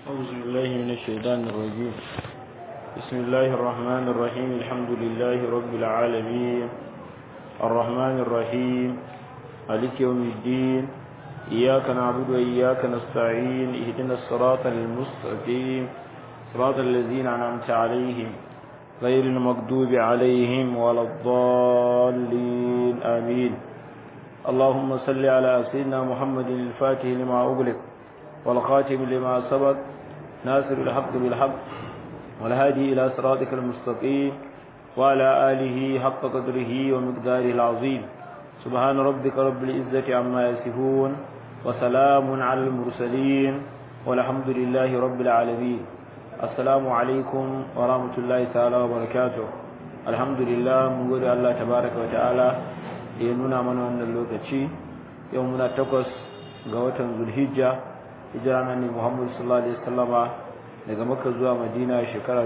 أعوذ بالله من الشيطان الرجيم بسم الله الرحمن الرحيم الحمد لله رب العالمين الرحمن الرحيم مالك يوم الدين إياك نعبد وإياك نستعين اهدنا الصراط المستقيم صراط الذين أنعمت عليهم غير المغضوب عليهم ولا الضالين آمين اللهم صل على سيدنا محمد الفاتح لما أغلق والخاتم لما سبق ناصر الحق بالحق والهادي إلى صراطك المستقيم وعلى آله حق قدره ومقداره العظيم سبحان ربك رب العزة عما يصفون وسلام على المرسلين والحمد لله رب العالمين السلام عليكم ورحمة الله تعالى وبركاته الحمد لله من قول الله تبارك وتعالى ينونا من أن اللوكتشي يومنا تقص قوة ذو الهجة hijira na ne Muhammadu sallallahu alaihi wasallama daga Makka zuwa Madina shekara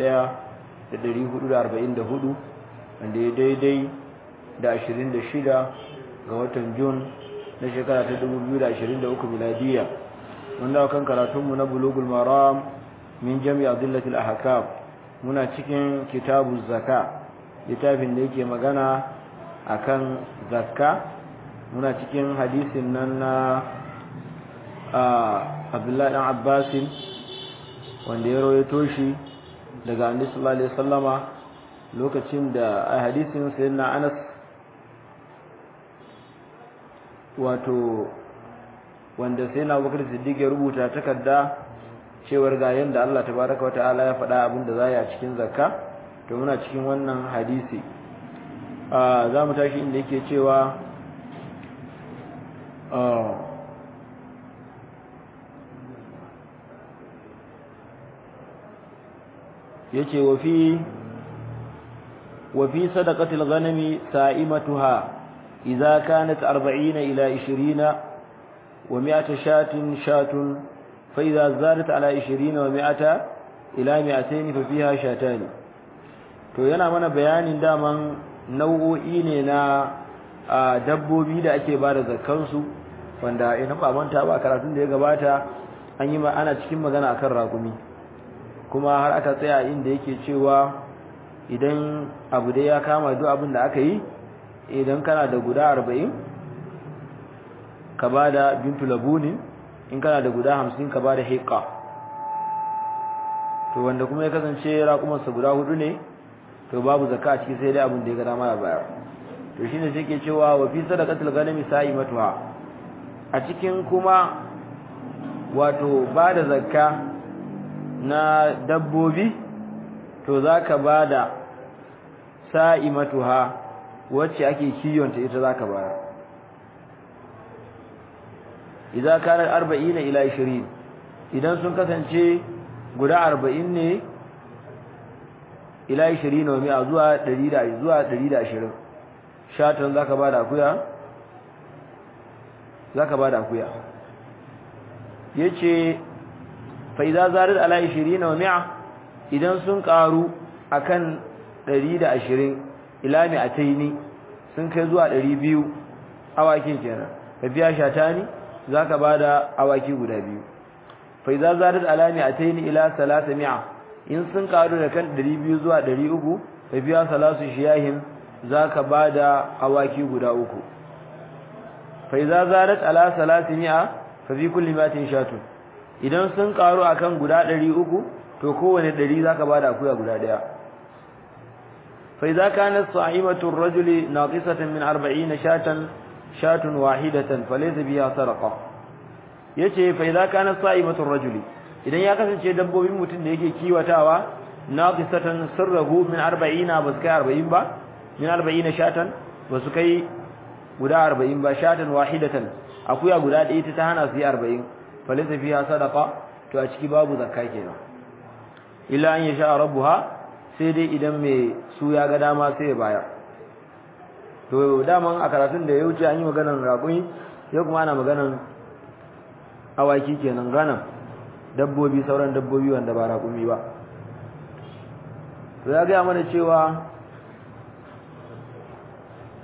1444 wanda ya daidai da 26 ga watan Jun na shekara ta 2023 miladiya mun dawo kan karatunmu na Bulughul Maram min Jami' Adillatil Ahkam muna cikin Kitabuz Zaka littafin da yake magana akan zakka muna cikin hadisin nan na abdullahi dan abbasin wanda ya rawaito shi daga annabi sallallahu alaihi wasallama lokacin da a hadisin sayyidina Anas wato wanda sayyidina Abubakar Siddiq ya rubuta takarda cewar ga yanda Allah tabaaraka wataala ya faɗa abin da zai a cikin zakka to muna cikin wannan hadisi za mu tashi inda yake cewa yace wa fi wa fi sadaqatil ghanami sa'imatuha idza kanat 40 ila 20 wa 100 shatin shatun fa idza zadat ala 20 wa 100 ila 200 fa fiha shatan to yana mana bayanin daman nau'o'i ne na dabbobi da ake bada zakkan su wanda ina ba manta ba karatun da ya gabata an yi ana cikin magana akan rakumi kuma har aka tsaya inda yake cewa idan abu dai ya kama duk abin da aka yi idan kana da guda arba'in ka ba da bintu labuni in kana da guda hamsin ka ba da hiƙa to wanda kuma ya kasance raƙumarsa guda hudu ne to babu zakka a ciki sai dai abin da ya ga dama ya bayar to shine sai ke cewa wa fi sadaqatil ghanami sa'imatuha a cikin kuma wato ba da zakka na dabbobi to zaka bada sa'imatuha wacce ake kiyonta ita zaka bayar idan kana 40 ila 20 idan sun kasance guda 40 ne ila 20 wa mi'a zuwa 100 zuwa 120 shatan zaka bada akuya zaka bada akuya yace fa idza zarid ala 20 wa 100 idan sun karu akan 120 ila mi'ataini sun kai zuwa 200 awakin kenan fa biya shatani zaka bada awaki guda biyu fa idza zarid ala mi'ataini ila 300 in sun karu da kan 200 zuwa 300 fa biya salasu shiyahin zaka bada awaki guda uku fa idza zarid ala 300 fa fi kulli matin shatun idan sun karu akan guda 300 to kowane 100 zaka bada akuya guda daya fa idza kanat sa'imatu ar-rajuli naqisatan min 40 shatan shatun wahidatan falaysa biha sadaqa yace fa idza kanat sa'imatu ar-rajuli idan ya kasance dabbobin mutum da yake kiwatawa naqisatan sirruhu min 40 bas kai 40 ba min 40 shatan basu kai guda 40 ba shatan wahidatan akuya guda ɗaya ta hana su yi 40 falisa fiha sadaqa to a ciki babu zakka kenan illa an yasha rabbuha sai dai idan mai su ya ga dama sai ya bayar to daman a karatun da ya wuce an yi maganar raƙumi yau kuma ana maganar awaki kenan ganan dabbobi sauran dabbobi wanda ba raƙumi ba to ya gaya mana cewa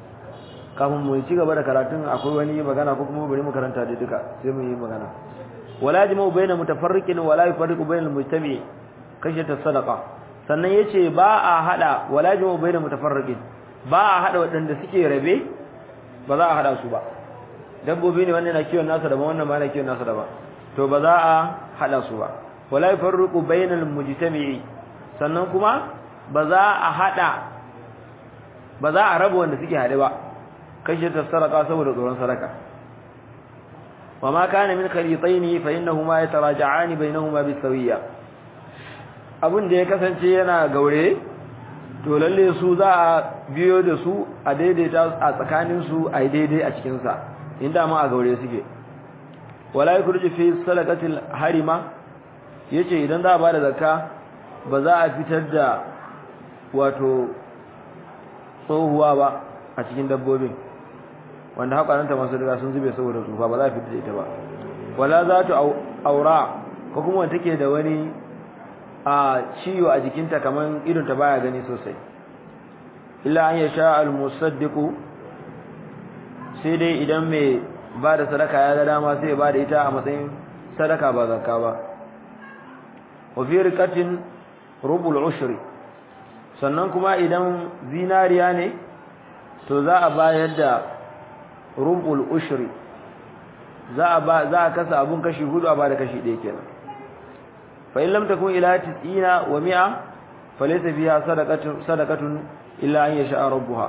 kafin mu ci gaba da karatun akwai wani magana ko kuma bari mu karanta da duka sai mu yi magana wala jama'u baina mutafarriqin wala yufarriqu bainal mujtami kashata sadaqa sannan yace ba a hada wala jama'u baina mutafarriqin ba a hada wadanda suke rabe ba za a hada su ba dabbobi ne wannan na kiwon nasa daban wannan ma na kiwon nasa daban to ba za a hada su ba wala yufarriqu bainal mujtami'i sannan kuma ba za a hada ba za a raba wanda suke hade ba kashata sadaqa saboda tsoron sadaka وما كان من خليطين فإنهما يتراجعان بينهما بالسوية abin da ya kasance yana gaure to lalle su za a biyo da su a daidaita a tsakanin su a daidai a cikin sa inda ma a gaure suke wala yakhruju fi sadaqatil harima yace idan za a bada zakka ba za a fitar da wato tsohuwa ba a cikin dabbobin wanda haƙaranta masu riga sun zube saboda tsufa ba za a fita ita ba wala za ta aura ko kuma wanda take da wani a ciwo a jikinta kamar idon ta baya gani sosai illa an yasha al-musaddiqu sai dai idan mai ba da sadaka ya ga dama sai ya ba da ita a matsayin sadaka ba zakka ba wa fi riqatin rubul ushri sannan kuma idan zinariya ne to za a bayar da rubul ushri za a ba za a kasa abun kashi hudu a bada kashi ɗaya kenan fa in lam takun ila 90 wa 100 falaysa fiha sadaqatun sadaqatun illa an yasha rabbuha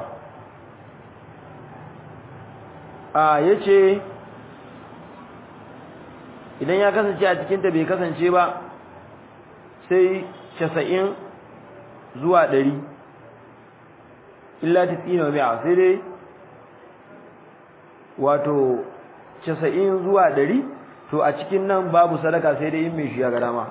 a yace idan ya kasance a cikin ta bai kasance ba sai 90 zuwa 100 illa 90 wa 100 sai dai wato casa'in zuwa ɗari to a cikin nan babu sadaka sai dai in mai shi ya ga dama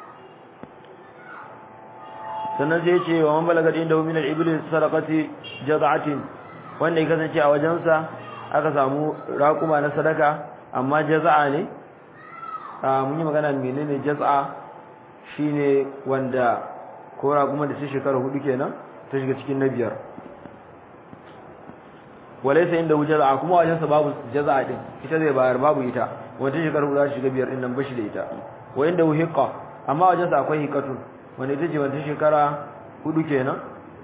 sannan sai ce wa man balaga inda min al-ibli sadaqati jaz'atin wanda ya kasance a wajensa aka samu raƙuma na sadaka amma jaz'a ne mun yi magana menene jaz'a shine wanda ko raƙuma da su shekara hudu kenan ta shiga cikin na biyar walaysa inda jaza'a kuma wajen sa babu jaza'a din ita zai bayar babu ita wanda shekaru za shiga biyar din nan bashi da ita wa inda hiqa amma wajen sa akwai hiqatun wanda ita ce wanda shekara hudu kenan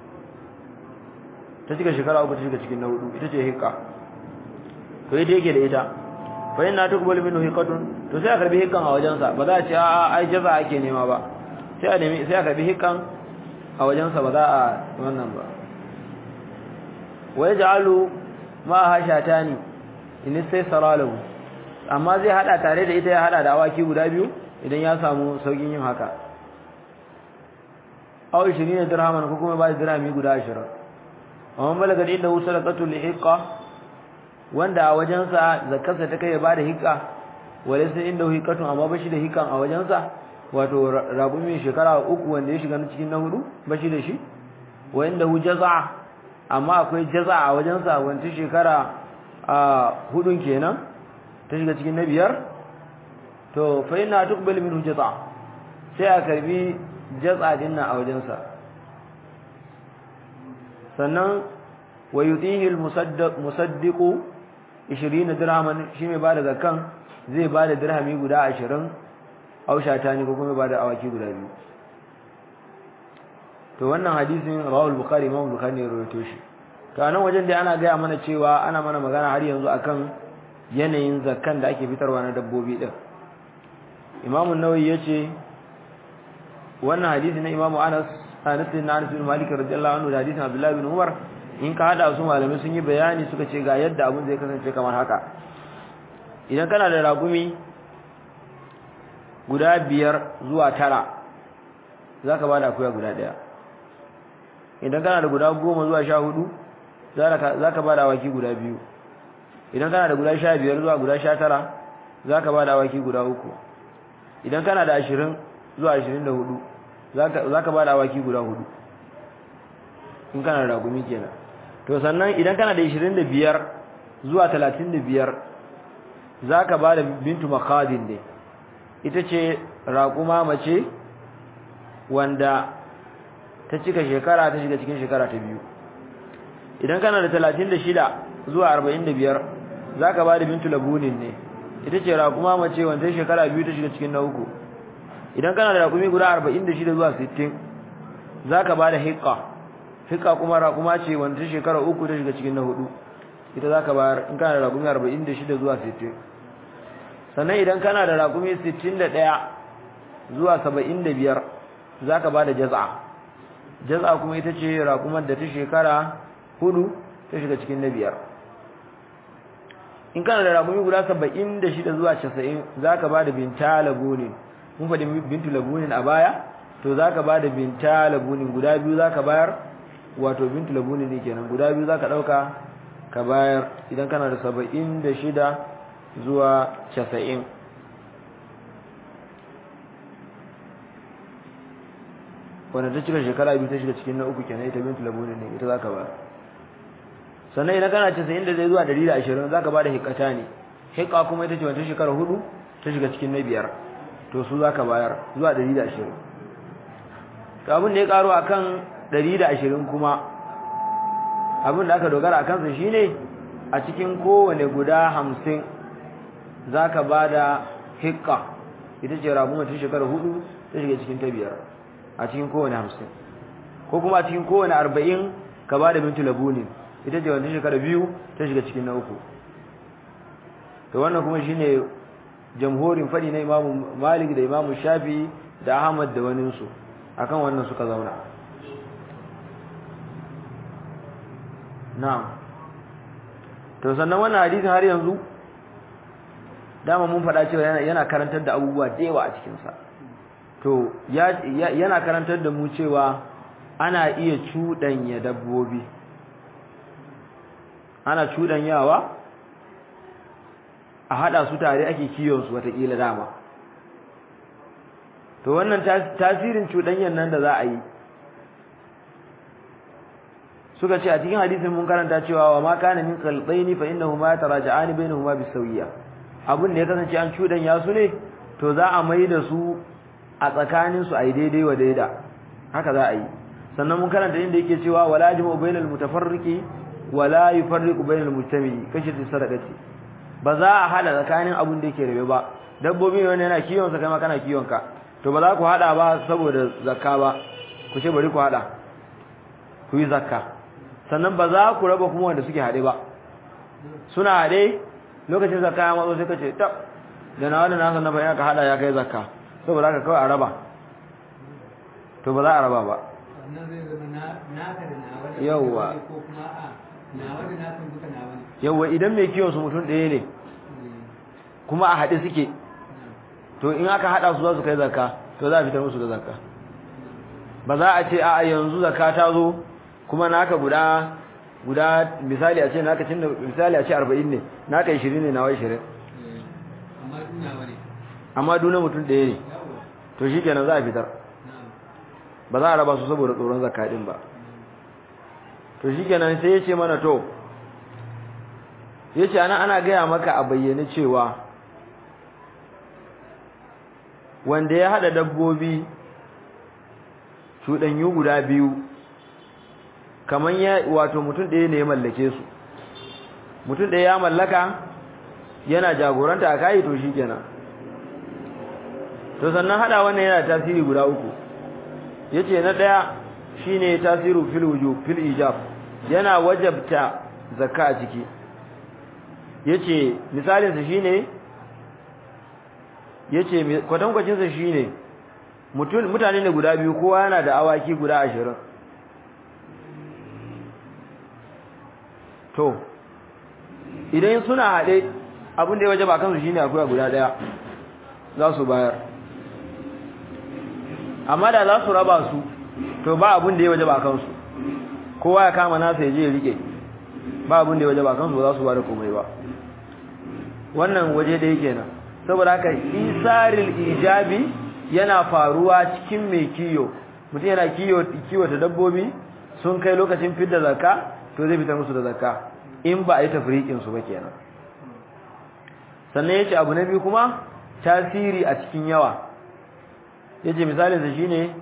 ta cika shekara uku ta shiga cikin na hudu ita ce hiqa to ita yake da ita fa inna tuqbalu minhu hiqatun to sai a karbi hiqan a wajen sa ba za a ce a ai jaza'a ake nema ba sai a nemi sai a karbi hiqan a wajen sa ba za a wannan ba wa yaj'alu ma hashata ni in sai saralahu amma zai hada tare da ita ya hada da awaki guda biyu idan ya samu saukin yin haka aw 20 dirhaman ko kuma ba dirhami guda 20 amma balaga inda sadaqatu lihiqa wanda a wajensa zakarsa ta kai ya bada hiqa wala sai inda hiqatun amma bashi da hiqan a wajensa wato ragumin shekara uku wanda ya shiga cikin na hudu bashi da shi wa inda hu jaza amma akwai jaza a wajensa wanda shekara a hudun kenan ta shiga cikin na biyar to fa ina tuqbal minhu jaza sai a karbi jaza din nan a wajensa sannan wa yutihi al musaddiq musaddiqu 20 dirhaman shi mai bada zakan zai bada dirhami guda 20 aushata ne ko kuma bada awaki guda biyu to wannan hadisin rawal bukhari imam bukhari ne rawaito shi to anan wajen da ana gaya mana cewa ana mana magana har yanzu akan yanayin zakkan da ake fitarwa na dabbobi din imam an-nawawi yace wannan hadisi na imam Anas Anas bin Anas bin Malik radiyallahu anhu da hadisin Abdullah bin Umar in ka hada su malamai sun yi bayani suka ce ga yadda abun zai kasance kamar haka idan kana da ragumi guda biyar zuwa tara zaka bada akuya guda daya idan kana da guda goma zuwa sha hudu za ka ba da awaki guda biyu idan kana da guda sha biyar zuwa guda sha tara za ka ba da awaki guda uku idan kana da ashirin zuwa ashirin da hudu za ka ba da awaki guda hudu in kana da ragumi kenan to sannan idan kana da ashirin da biyar zuwa talatin da biyar za ka ba da bintu makadin ne ita ce raƙuma mace wanda ta cika shekara ta shiga cikin shekara ta biyu idan kana da 36 zuwa 45 zaka bada bintu labunin ne ita ce raƙuma mace wanda shekara biyu ta shiga cikin na uku idan kana da raƙumi guda 46 zuwa 60 zaka bada hiqqa hiqqa kuma raƙuma ce wanda shekara uku ta shiga cikin na hudu ita zaka bayar in kana da raƙumi 46 zuwa 60 sannan idan kana da raƙumi 61 zuwa 75 zaka bada jaz'a jaz'a kuma ita ce raƙumar da ta shekara hudu ta shiga cikin na biyar in kana da raƙumi guda 76 zuwa 90 zaka bada binta labunin mun faɗi bintu labunin a baya to zaka bada binta labunin guda biyu zaka bayar wato bintu labunin ne kenan guda biyu zaka dauka ka bayar idan kana da 76 zuwa 90 wanda ta cika shekara biyu ta shiga cikin na uku kenan ita bintu labunin ne ita zaka bayar sannan idan kana 90 da zai zuwa 120 zaka bada hikata ne hikka kuma ita ce wanda shekara hudu ta shiga cikin na biyar to su zaka bayar zuwa 120 to abin da ya karo akan 120 kuma abin da aka dogara akan sa shine a cikin kowane guda 50 zaka bada hikka ita ce rabu ta shekara hudu ta shiga cikin ta biyar a cikin kowane 50 ko kuma a cikin kowane 40 ka bada bintu labunin ita ce wanda shekara biyu ta shiga cikin na uku to wannan kuma shine jamhurin fadi na Imam Malik da Imam Shafi da Ahmad da wani su akan wannan suka zauna na'am to sannan wannan hadisin har yanzu dama mun faɗa cewa yana yana karantar da abubuwa da yawa a cikin sa to yana karantar da mu cewa ana iya cuɗanya dabbobi ana cuɗanyawa a hada su tare ake kiyon su watakila dama to wannan tasirin cuɗanyan nan da za a yi suka ce a cikin hadisin mun karanta cewa wa ma kana min qalbaini fa innahuma taraja'ani bainahuma bisawiyya abun da ya kasance an cuɗanya su ne to za a mai da su a tsakanin su ai daidai wa daida haka za a yi sannan mun karanta inda yake cewa wala jama'u bainal mutafarriqi wala yufarriqu bainal mujtami kashi sadaqati ba za a hada tsakanin abun da yake rabe ba dabbobi ne wanda yana kiwon sa kai ma kana kiwon ka to ba za ku hada ba saboda zakka ba ku ce bari ku hada ku yi zakka sannan ba za ku raba kuma wanda suke hade ba suna hade lokacin zakka ya matso sai ka ce tab da na wani nasa na bayan ka hada ya kai zakka saboda haka kawai a raba to ba za a raba ba yawwa yawwa idan mai kiwon su mutum ɗaya ne kuma a haɗe suke to in aka haɗa su za su kai zakka to za a fitar musu da zakka ba za a ce a yanzu zakka ta zo kuma naka guda guda misali a ce naka tunda misali a ce 40 ne naka 20 ne nawa 20 amma duna mutum ɗaya ne to shikenan za a fitar ba za a raba su saboda tsoron zakka din ba to shikenan sai ya ce mana to yace ana ana gaya maka a bayyane cewa wanda ya hada dabbobi cudanyu guda biyu kaman ya wato mutum ɗaya ne ya mallake su mutum ɗaya ya mallaka yana jagoranta a kai to shikenan to sannan hada wannan yana tasiri guda uku yace na daya shine tasiru fil wujub fil ijab yana wajabta zakka a ciki yace misalin sa shine yace kwatankwacin sa shine mutum mutane ne guda biyu kowa yana da awaki guda 20 to idan suna hade abin da ya wajaba kansu shine akwai guda daya za su bayar amma da za su raba su to ba abin da ya wajaba kansu kowa ya kama nasa ya je ya rike ba abin da ya wajaba kansu ba za su ba da komai ba wannan waje da yake nan saboda haka isaril ijabi yana faruwa cikin mai kiyo mutum yana kiyo kiwo ta dabbobi sun kai lokacin fidda zakka to zai fitar musu da zakka in ba a yi tafriqin su ba kenan sannan yace abu na biyu kuma tasiri a cikin yawa yace misalin sa shine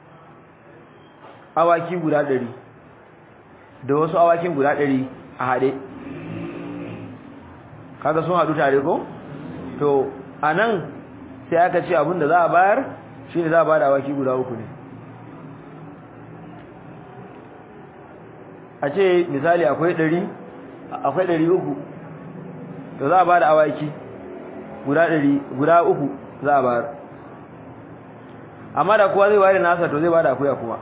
awaki guda 100 da wasu awakin guda 100 a hade kaga sun hadu tare ko to anan sai aka ce abin da za a bayar shine za a bada awaki guda uku ne a ce misali akwai ɗari akwai ɗari uku to za a bada awaki guda ɗari guda uku za a bayar amma da kowa zai ware nasa to zai bada akuya kuma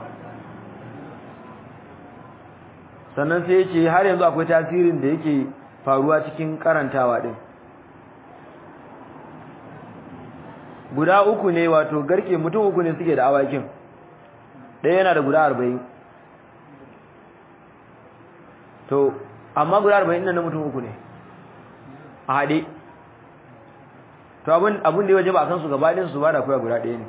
sannan sai ya ce har yanzu akwai tasirin da yake faruwa cikin karantawa din guda uku ne wato garke mutum uku ne suke da awakin ɗaya yana da guda arba'in to amma guda arba'in nan na mutum uku ne a haɗe to abin da ya waje ba a kansu gabaɗin su ba da kuwa guda ɗaya ne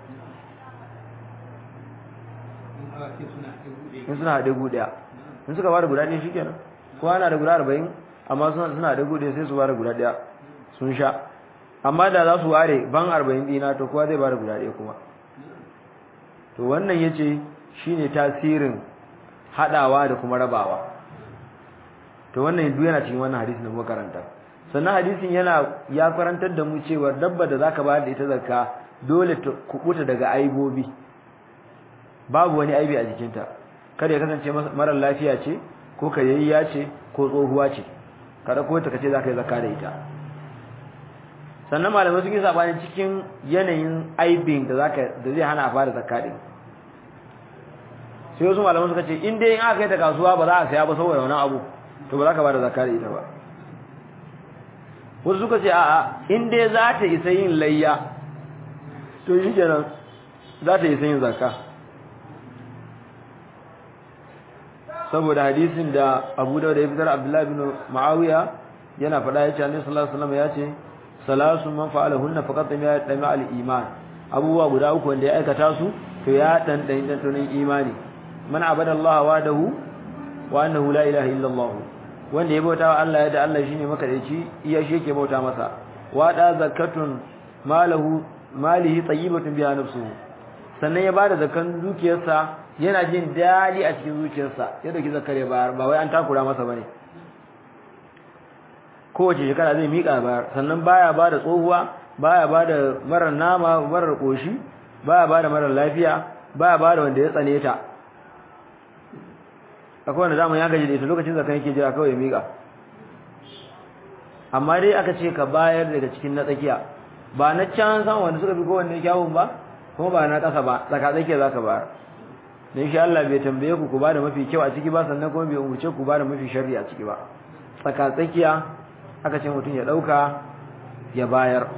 in suna haɗe guda in suka ba da guda ɗaya shi kenan kowa na da guda arba'in amma suna da guda sai su ba da guda ɗaya sun sha amma da za su ware ban arba'in ɗina to kowa zai ba da guda ɗaya kuma to wannan ya ce shi ne tasirin haɗawa da kuma rabawa to wannan duk yana cikin wannan hadisin da muka karanta sannan hadisin yana ya karantar da mu cewa dabba da zaka bayar da ita zakka dole ta kubuta daga aibobi babu wani aibi a jikinta kada ya kasance marar lafiya ce ko kayayya ce ko tsohuwa ce kada ko ta kace zaka yi zakka da ita sannan malamai sun yi sabani cikin yanayin aibin da zaka da zai hana a fara zakka din sai wasu malamai suka ce in dai in aka kai ta kasuwa ba za a saya ba saboda wani abu to ba za ka ba da zakka da ita ba wasu suka ce a'a in dai za ta isa yin layya to shi kenan za ta isa yin zakka saboda hadisin da Abu Dawud ya fitar Abdullah bin Muawiya yana faɗa yace Annabi sallallahu alaihi wasallam yace salasu man fa'alahunna faqad ya dami al-iman abubuwa guda uku wanda ya aikata su to ya dan dan dan imani man abada Allah wadahu wa annahu la ilaha illa Allah wanda ya bauta wa Allah yadda Allah shine makadaici iya shi yake bauta masa wada zakatun malahu malihi tayyibatun biha nafsuhu sannan ya bada zakan dukiyarsa yana jin dadi a cikin zuciyarsa ya dauki zakare bayar ba wai an takura masa bane kowace shekara zai mika bayar sannan baya bada tsohuwa baya bada marar nama marar koshi baya bada marar lafiya baya bada wanda ya tsane ta akwai wanda zamu ya gaji da ita lokacin zakan yake jira kawai ya mika amma dai aka ce ka bayar daga cikin na tsakiya ba na can san wanda suka fi kowanne kyawun ba kuma ba na ƙasa ba tsaka tsakiya zaka bayar dan shi Allah bai tambaye ku ku bada mafi kyau a ciki ba sannan kuma bai umurce ku bada mafi sharri a ciki ba tsaka tsakiya aka ce mutum ya dauka ya bayar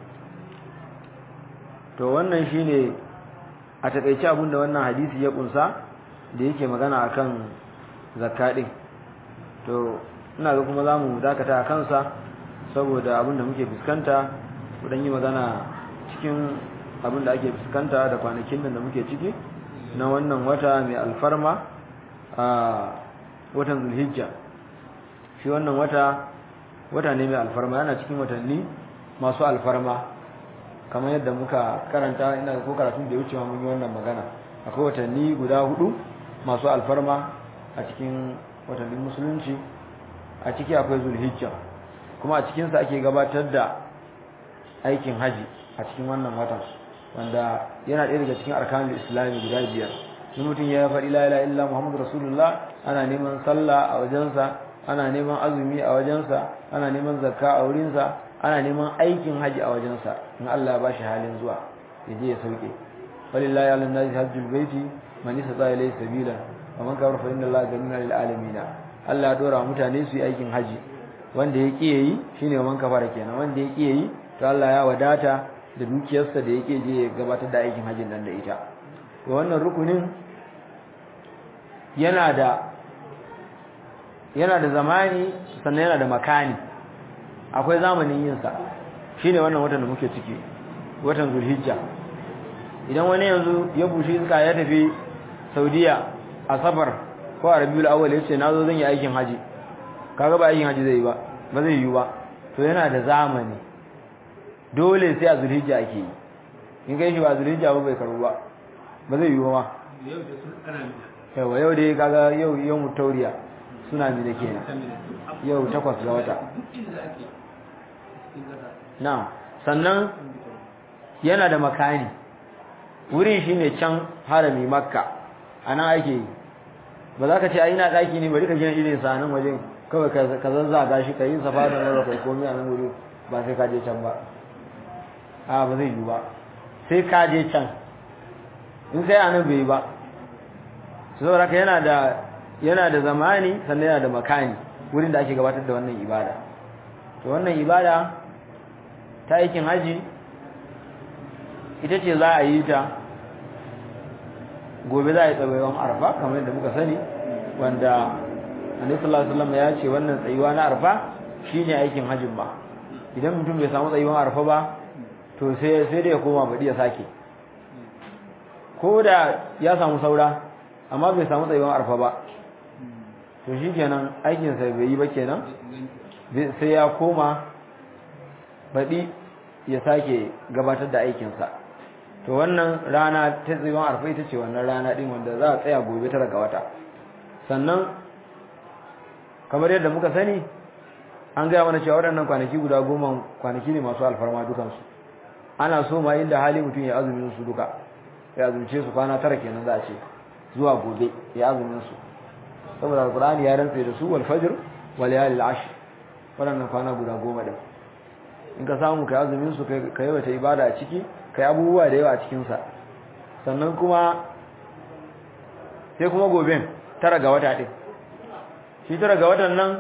to wannan shine a takeice abin da wannan hadisi ya kunsa da yake magana akan zakka din to ina ga kuma zamu dakata a kansa saboda abin da muke fuskanta kudan yi magana cikin abin da ake fuskanta da kwanakin nan da muke ciki na wannan wata mai alfarma a watan zulhijja shi wannan wata wata ne mai alfarma yana cikin watanni masu alfarma kamar yadda muka karanta ina ko karatun da ya wuce mun yi wannan magana akwai watanni guda hudu masu alfarma a cikin watannin musulunci a ciki akwai zulhijja kuma a cikinsa ake gabatar da aikin haji a cikin wannan watan wanda yana ɗaya daga cikin arkanul islami guda biyar in mutum ya faɗi la ilaha illa muhammadu rasulullah ana neman sallah a wajensa ana neman azumi a wajensa ana neman zakka a wurinsa ana neman aikin haji a wajensa in Allah ya bashi halin zuwa ya je ya sauke walillahi ala nasi hajjul baiti man istata ilayhi sabila wa man kafara fa inna allaha ghaniyyun lil alamin Allah ya dora mutane su yi aikin haji wanda ya kiye yi shine man kafara kenan wanda ya kiye yi to Allah ya wadata da dukiyarsa da yake je ya gabatar da aikin hajjin nan da ita to wannan rukunin yana da yana da zamani sannan yana da makani akwai zamanin yin sa shine wannan watan da muke ciki watan Zulhijja idan wani yanzu ya bushe iska ya tafi Saudiya a safar ko a Rabiul Awwal yace nazo zan yi aikin haji kaga ba aikin haji zai yi ba ba zai yi ba to yana da zamani dole sai a Zulhijja ake yi in kai shi ba Zulhijja ba bai karu ba ba zai yi ba yau da sun tsana yawa yau dai kaga yau yau mutauriya suna mi da kenan yau takwas ga wata duk inda ake cikin kasa na'am sannan yana da makani wurin shine can harami makka anan ake yi ba za ka ce ai ina daki ne bari ka gina irin sa nan wajen kawai ka zazzaga shi ka yi safa da mara kai komai a nan wuri ba sai ka je can ba a ba zai yi ba sai ka je can in sai a nan bai yi ba saboda ka yana da yana da zamani sannan yana da makani wurin da ake gabatar da wannan ibada to wannan ibada ta aikin haji ita ce za a yi ta gobe za a yi tsawayon arfa kamar yadda muka sani wanda annabi sallallahu alaihi wasallam ya ce wannan tsayuwa na arfa shine aikin hajjin ba idan mutum bai samu tsayuwan arfa ba to sai sai da ya koma badi ya sake ko da ya samu saura amma bai samu tsayuwan arfa ba to shikenan aikin sa bai yi ba kenan sai ya koma badi ya sake gabatar da aikin sa to wannan rana ta tsayuwan arfa ita ce wannan rana din wanda za a tsaya gobe tara ga wata sannan kamar yadda muka sani an gaya mana cewa waɗannan kwanaki guda goma kwanaki ne masu alfarma dukansu ana so ma inda hali mutum ya azumin su duka ya azumce su kwana tara kenan za a ce zuwa gobe ya azumin su saboda alqur'ani ya rantsa da su wal fajr wal layalil ashr waɗannan kwana guda goma din in ka samu kai azumin su kai wata ibada a ciki kai abubuwa da yawa a cikin sa sannan kuma sai kuma goben tara ga wata din shi tara ga watan nan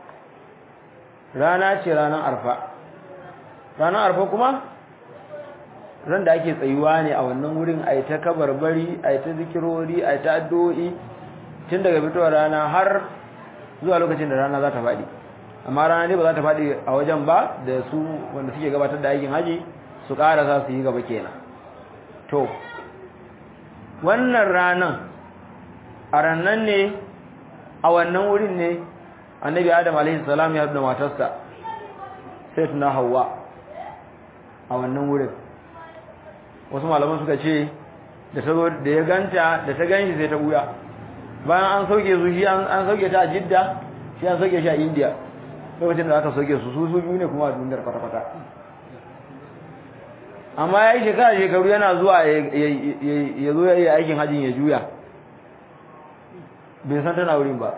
rana ce ranar arfa ranar arfa kuma ran da ake tsayuwa ne a wannan wurin a ta kabarbari a ta zikirori a ta addu'o'i tun daga fitowar rana har zuwa lokacin da rana za ta faɗi amma rana ne ba za ta faɗi a wajen ba da su wanda suke gabatar da aikin haji su ƙara za su yi gaba kenan to wannan ranan a rannan ne a wannan wurin ne annabi adam alaihi salam ya haɗu da matarsa sai tuna hawa a wannan wurin wasu malaman suka ce da ta zo da ya ganta da ta ganshi sai ta buya bayan an sauke su shi an sauke ta a jidda shi an sauke shi a indiya lokacin da aka sauke su su su biyu ne kuma a duniyar kwata-kwata amma ya yi shekara shekaru yana zuwa ya zo ya yi aikin hajjin ya juya bai san tana wurin ba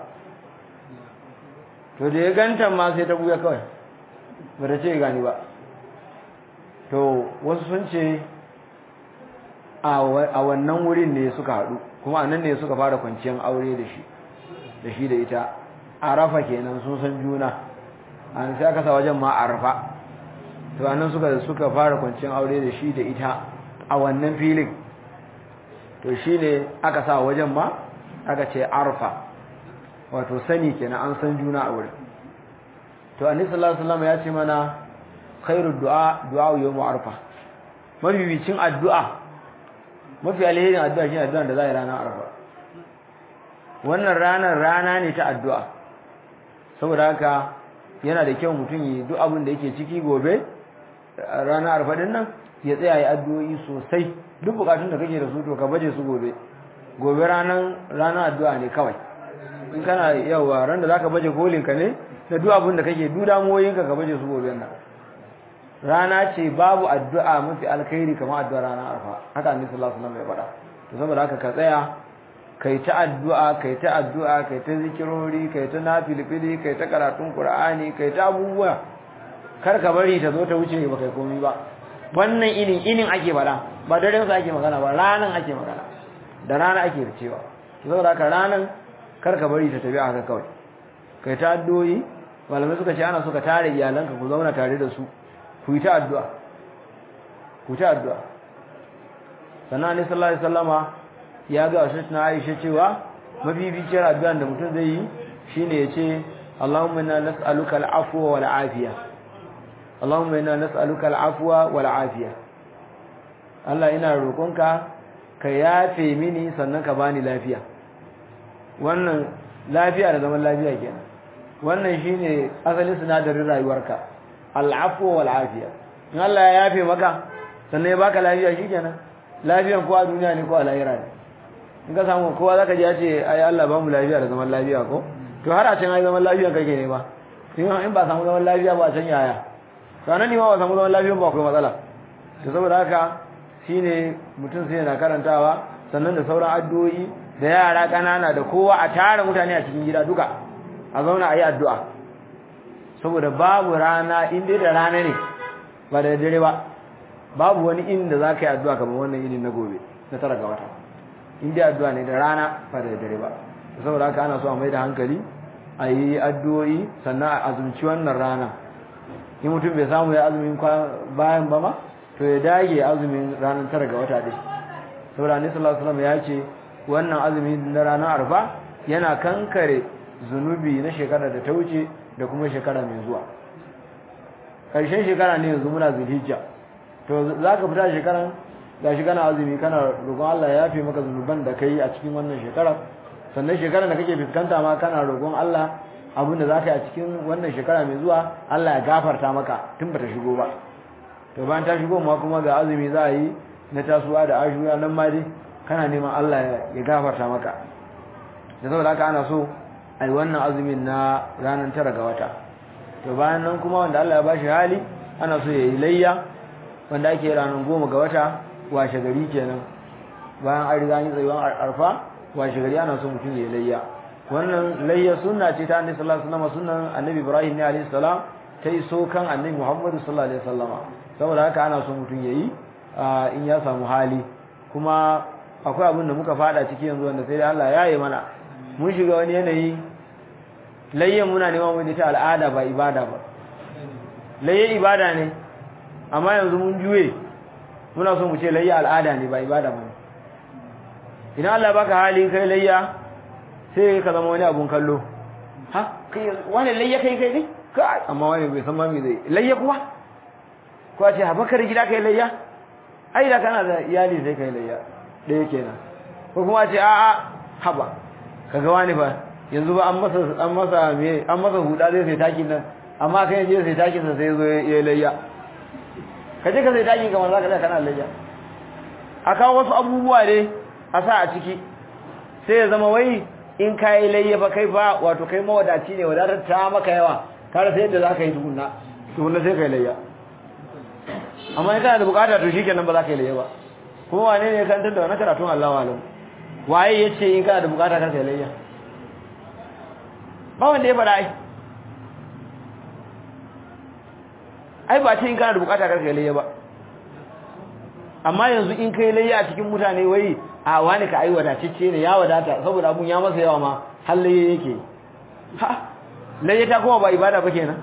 to da ya ganta ma sai ta buya kawai ba ta ce gani ba to wasu sun ce a wannan wurin ne suka haɗu kuma anan ne suka fara kwanciyar aure da shi da shi da ita arafa kenan sun san juna an sai aka sa wajen ma arafa to anan suka suka fara kwanciyar aure da shi da ita a wannan filin to shine aka sa wajen ma aka ce arfa wato sani kenan an san juna a wurin to annabi sallallahu alaihi wasallam ya ce mana khairu du'a du'a yawm arfa mabibicin addu'a mafi alherin addu'a shine addu'a da za a yi ranar arfa wannan ranar rana ne ta addu'a saboda haka yana da kyau mutum yi duk abin da yake ciki gobe ranar arfa din nan ya tsaya yi addu'o'i sosai duk bukatun da kake da su to ka baje su gobe gobe ranar ranar addu'a ne kawai in kana yawa ran da zaka baje kolin ka ne da duk abin da kake duk damuwoyin ka ka baje su gobe nan rana ce babu addu'a mafi alkhairi kamar addu'a ranar arfa haka annabi sallallahu alaihi wasallam ya faɗa to saboda haka ka tsaya kai ta addu'a kai ta addu'a kai ta zikirori kai ta nafilfili kai ta karatun qur'ani kai ta abubuwa kar ka bari ta zo ta wuce ba kai komai ba wannan inin inin ake faɗa ba daren sa ake magana ba ranan ake magana da rana ake ricewa to saboda haka ranan kar ka bari ta tafi haka kawai kai ta addu'o'i malamai suka ce ana suka tare iyalanka ku zauna tare da su ku yi ta addu'a ku ta addu'a sannan ne sallallahu alaihi wasallama ya ga wasu na Aisha cewa mabibiciyar addu'an da mutum zai yi shine yace Allahumma inna nas'aluka al-afwa wal afiya Allahumma inna nas'aluka al-afwa wal afiya Allah ina roƙonka ka yafe mini sannan ka bani lafiya wannan lafiya da zaman lafiya kenan wannan shine asalin sinadarin rayuwarka al'afwa wal afiya in Allah ya yafe maka sannan ya baka lafiya shikenan lafiyan ko a duniya ne ko a lahira ne in ka samu kowa zaka ji ya ce ai Allah ba mu lafiya da zaman lafiya ko to har a can ai zaman lafiya kake ne ba in ba samu zaman lafiya ba a can yaya sanan ne ma ba samu zaman lafiya ba akwai matsala to saboda haka shine mutum sai yana karantawa sannan da sauran addu'o'i da yara kanana da kowa a tara mutane a cikin gida duka a zauna a yi addu'a saboda babu rana in dai da rana ne ba da dare ba babu wani inda za ka yi addu'a kamar wannan yini na gobe na tara ga wata in dai addu'a ne da rana ba da dare ba saboda haka ana so a mai da hankali a yi addu'o'i sannan a azumci wannan rana in mutum bai samu ya azumin bayan ba ma to ya dage azumin ranar tara ga wata ɗin saboda annabi sallallahu alaihi wasallam ya ce wannan azumi na ranar arfa yana kankare zunubi na shekara da ta wuce da kuma shekara mai zuwa ƙarshen shekara ne yanzu muna zulhijja to za ka fita shekaran ga shi kana azumi kana roƙon Allah ya yafe maka zunuban da kai a cikin wannan shekara sannan shekarar da kake fuskanta ma kana roƙon Allah abin da za ka yi a cikin wannan shekara mai zuwa Allah ya gafarta maka tun ba ta shigo ba to bayan ta shigo ma kuma ga azumi za a yi na tasuwa da ashura nan ma dai kana neman Allah ya gafarta maka da saboda haka ana so ai wannan azumin na ranar tara ga wata to bayan nan kuma wanda Allah ya bashi hali ana so yayi layya wanda ake ranar goma ga wata washe gari kenan bayan an riga yin tsayuwan arfa washe gari ana so mutum yayi layya wannan layya sunna ce ta annabi sallallahu alaihi wasallam sunnan annabi Ibrahim ne alaihi salam ta iso kan annabi Muhammad sallallahu alaihi wasallam saboda haka ana so mutum yayi in ya samu hali kuma akwai abin da muka fada ciki yanzu wanda sai dai Allah ya yi mana mun shiga wani yanayi layyan muna neman wani ta al'ada ba ibada ba layyan ibada ne amma yanzu mun juye muna so mu ce layya al'ada ne ba ibada ba idan Allah baka hali kai layya sai ka zama wani abun kallo ha kai wani layya kai kai ne kai amma wani bai san ma me zai layya kuwa ko a ce habakar gida kai layya ai da kana da iyali sai kai layya ɗaya kenan ko kuma ce a'a haba kaga wani fa yanzu ba an masa an masa me an masa huda zai sai takin nan amma kai je sai takin sa sai zo ya layya kaje ka sai takin kamar zaka da kana layya aka wasu abubuwa ne a sa a ciki sai ya zama wai in kai layya fa kai fa wato kai mawadaci ne wadatar ta maka yawa ka rasa yadda zaka yi tukunna tukunna sai kai layya amma in kana da bukata to shikenan ba za ka yi layya ba kuma wane ne ya kantar da wani karatun Allah wa alam waye ya ce in kana da bukata kar ka yi layya ba wanda ya faɗa ai ai ba ce in kana da bukata kar ka yi layya ba amma yanzu in kai layya a cikin mutane wai a wani ka ai wadatacce ne ya wadata saboda abun ya masa yawa ma har layya yake ha layya ta kuma ba ibada ba kenan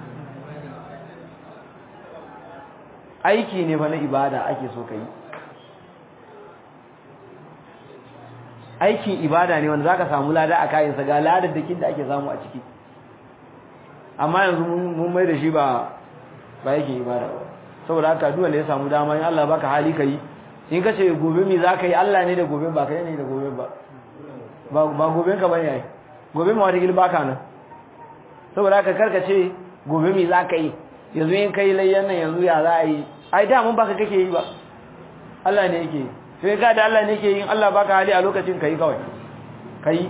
aiki ne fa na ibada ake so ka yi aikin ibada ne wanda zaka samu lada a kayansa ga ladaddakin da ake samu a ciki amma yanzu mun mai da shi ba ba yake ibada ba saboda haka duk wanda ya samu dama in Allah baka hali kai in ka ce gobe mi zaka yi Allah ne da gobe ba kai ne da gobe ba ba gobe ka bane yayi gobe ma wata gil baka nan saboda haka karka ce gobe mi zaka yi yanzu in kai layyan nan yanzu ya za a yi ai da mun baka kake yi ba Allah ne yake yi sai ga da Allah ne ke yin Allah baka hali a lokacin kai kawai kai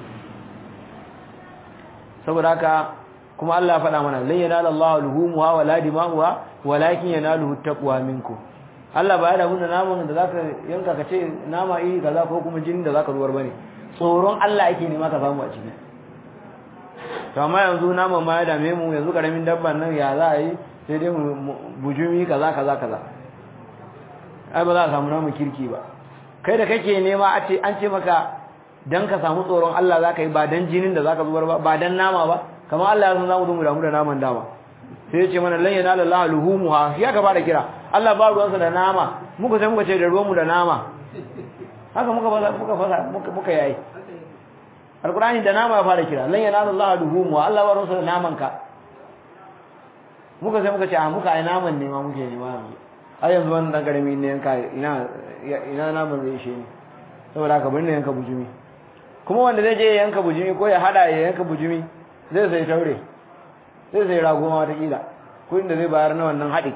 saboda haka kuma Allah faɗa mana lan yanala Allahu luhumuha wala dima'uha walakin yanaluhu taqwa minkum Allah ba ya da mun naman da zaka yanka ka ce nama yi kaza ko kuma jinin da zaka zuwar bane tsoron Allah yake nema ka samu a ciki to amma yanzu naman ma ya dame mu yanzu karamin dabban nan ya za a yi sai dai bujumi kaza kaza kaza ai ba za a samu namu kirki ba kai da kake nema a ce an ce maka dan ka samu tsoron Allah za ka yi ba dan jinin da za ka zubar ba ba dan nama ba kamar Allah ya san za mu zo mu damu da naman dama sai ya ce mana lan yanala Allah luhumuha shi aka fara kira Allah ba ruwansa da nama muka sai muka ce da ruwanmu da nama haka muka fasa muka fasa muka muka yayi alqur'ani da nama ya fara kira lan yanala Allah luhumuha Allah ba ruwansa da naman ka muka sai muka ce a muka ai naman ne ma muke nema yanzu har yanzu wannan dan karami ne yanka ina ina naman zai ishe ni saboda haka bari ne yanka bujumi kuma wanda zai je yanka bujumi ko ya hada ya yanka bujumi zai sai taure zai sai rago ma wata kila ko inda zai bayar na wannan haɗin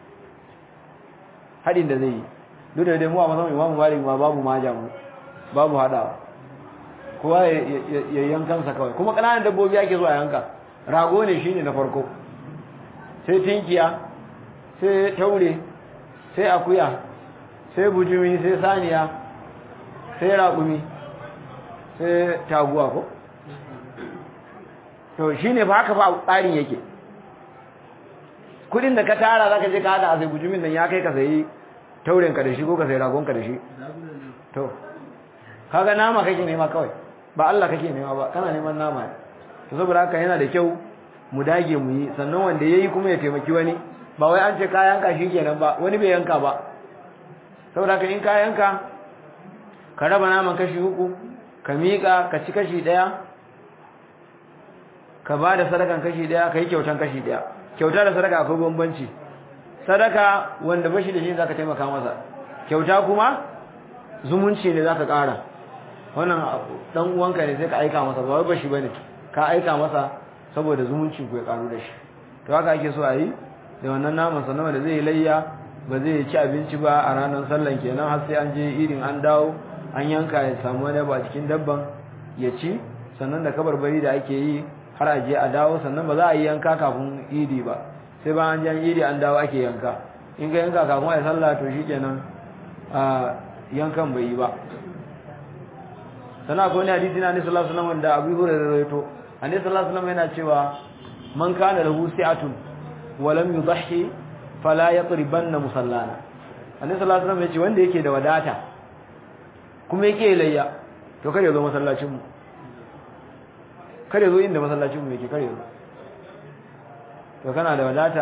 haɗin da zai yi duk da dai mu a masan imamu malik ma babu maja mu babu hadawa kowa ya yankansa kawai kuma ƙananan dabbobi ake zuwa yanka rago ne shine na farko sai tinkiya sai taure sai akuya sai bujumi sai saniya sai raƙumi sai taguwa ko to shine fa haka fa tsarin yake kudin da ka tara zaka je ka hada a sai bujumin nan ya kai ka sayi tauren ka da shi ko ka sayi ragon ka da shi to kaga nama kake nema kawai ba Allah kake nema ba kana neman nama ne to saboda haka yana da kyau mu dage mu yi sannan wanda yayi kuma ya taimaki wani ba wai an ce ka yanka shi kenan ba wani bai yanka ba saboda haka in ka yanka ka raba naman kashi uku ka miƙa ka ci kashi ɗaya ka ba da sadakan kashi ɗaya ka yi kyautan kashi ɗaya kyauta da sadaka akwai bambanci sadaka wanda bashi da shi zaka taimaka masa kyauta kuma zumunci ne zaka ƙara wannan dan uwanka ne sai ka aika masa ba wai bashi bane ka aika masa saboda zumunci ku ya karu da shi to haka ake so a yi da wannan naman sannan wanda zai layya ba zai ci abinci ba a ranar sallan kenan har sai an je irin an dawo an yanka ya samu wani ba cikin dabban ya ci sannan da kabarbari da ake yi har a je a dawo sannan ba za a yi yanka kafin idi ba sai ba an jan idi an dawo ake yanka in ka yanka kafin a yi sallah to shi kenan a yankan bai yi ba sannan akwai wani hadisi na annabi sallallahu alaihi wasallam wanda Abu Hurairah rawaito annabi sallallahu alaihi wasallam yana cewa man kana lahu si'atun wa lam yudhi fala yatribanna musallana annabi sallallahu alaihi wasallam ya ce wanda yake da wadata kuma yake layya to kare zo masallacin mu kare zo inda masallacin mu yake kare zo to kana da wadata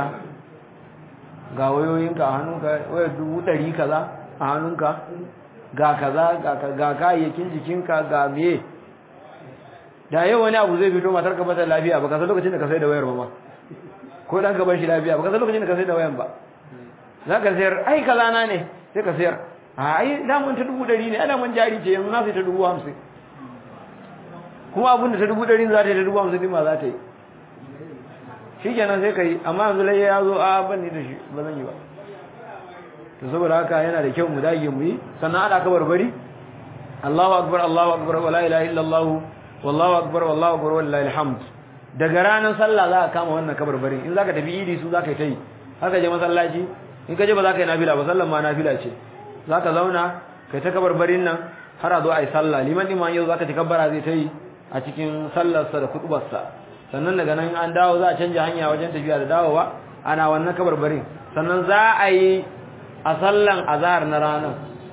ga wayoyinka a hannunka wayar dubu ɗari kaza a hannunka ga kaza ga kayayyakin jikinka ga meye da yau wani abu zai fito matar ka bata lafiya ba ka san lokacin da ka sai da wayar ba ma ko dan ka bar shi lafiya ba ka san lokacin da ka sai da wayan ba za ka sayar ai kaza na ne sai ka sayar a ai damun ta dubu ɗari ne ana mun jari ce yanzu na sai ta dubu hamsin kuma abin da ta dubu ɗari za ta yi ta dubu hamsin ma za ta yi shi kenan sai ka yi amma yanzu lai ya zo a ban ni da shi ba zan yi ba to saboda haka yana da kyau mu dage mu yi sannan ana ka barbari Allahu akbar Allahu akbar wala ilaha illallah wallahu akbar wallahu akbar wallahi alhamd daga ranar sallah za ka kama wannan kabarbarin in zaka tafi idi su zaka yi tai haka je masallaci in ka je ba za ka yi nafila ba sallan ma nafila ce za ka zauna kai ta kabarbarin nan har a zo a yi sallah liman din ma yau za ka ci kabbara zai ta yi a cikin sallarsa da kutubarsa sannan daga nan an dawo za a canja hanya wajen tafiya da dawowa ana wannan kabarbarin sannan za a yi a sallan azhar na ranar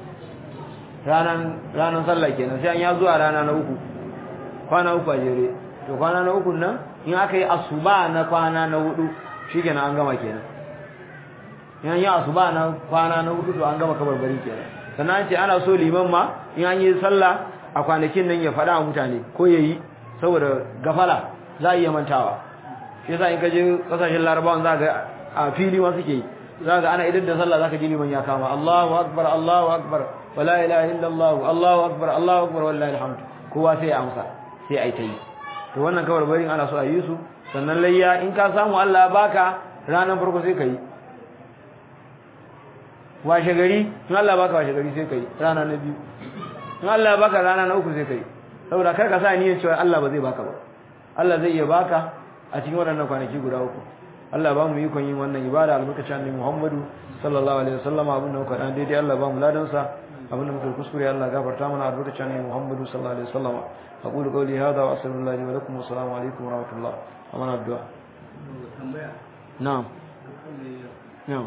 ranan ranan sallah kenan sai an ya zuwa rana na uku kwana uku a jere to kwana na uku nan in aka yi asuba na kwana na hudu shikenan an gama kenan in an yi asuba na kwana na hudu to an gama kabarbari kenan sannan an ce ana so liman ma in an yi sallah a kwanakin nan ya faɗa wa mutane ko ya yi saboda gafala za a iya mantawa shi yasa in ka je kasashen larabawan za ga a fili ma suke yi za ga ana idan da sallah za ka ji liman ya kama Allahu akbar Allahu akbar wala ilaha illallah Allahu akbar Allahu akbar wallahi alhamd kowa sai ya amsa sai ai ta yi to wannan kawar barin ana so a yi su sannan layya in ka samu Allah baka ranar farko sai ka yi washe gari in Allah baka washe gari sai ka yi rana na biyu in Allah baka rana na uku sai ka yi saboda kar ka sa niyyar cewa Allah ba zai baka ba Allah zai iya baka a cikin waɗannan kwanaki guda uku Allah ba mu ikon yin wannan ibada albarkacin annabi Muhammadu sallallahu alaihi wasallam abin da muka dan daidai Allah ba mu ladan sa abin da muka kuskure Allah gafarta mana albarkacin annabi Muhammadu sallallahu alaihi wasallam aqulu qawli hadha wa astaghfirullahi li wa lakum wa assalamu alaikum wa rahmatullah amana addu'a na'am na'am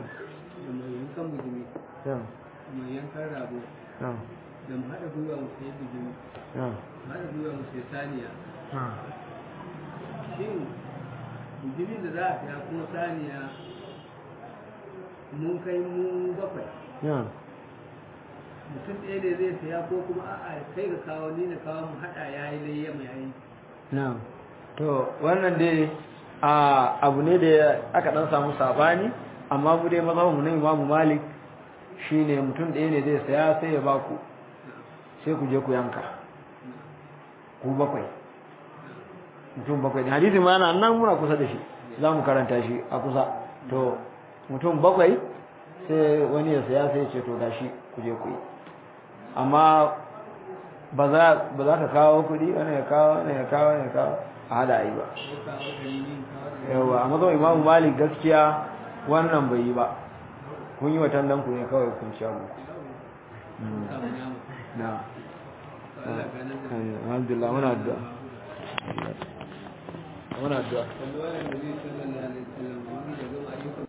na'am mai yankan rago na'am da mu haɗa gwiwa mu sayi bijimi na'am mu haɗa gwiwa mu sayi saniya shin bijimin da za a saya kuma saniya mun kai mu bakwai na'am mutum ɗaya ne zai saya ko kuma a'a kai ka kawo ni na kawo mu haɗa ya yi layya mai yayi na'am to wannan dai a abu ne da aka dan samu sabani amma mu dai mazhabin mu na Imam Malik shine mutum ɗaya ne zai saya sai ya baku sai ku je ku yanka ku bakwai mutum bakwai ne hadisi ma yana nan muna kusa da shi za mu karanta shi a kusa to mutum bakwai sai wani ya saya sai ya ce to gashi ku je ku yi amma ba za ba za ka kawo kuɗi wani ya kawo wani ya kawo wani ya kawo a hada yi ba ko kawo da ni kawo da yawa a mazan imamu malik gaskiya wannan bai yi ba kun yi watan nan ku ne kawai kun ci abu na alhamdulillah muna addu'a muna addu'a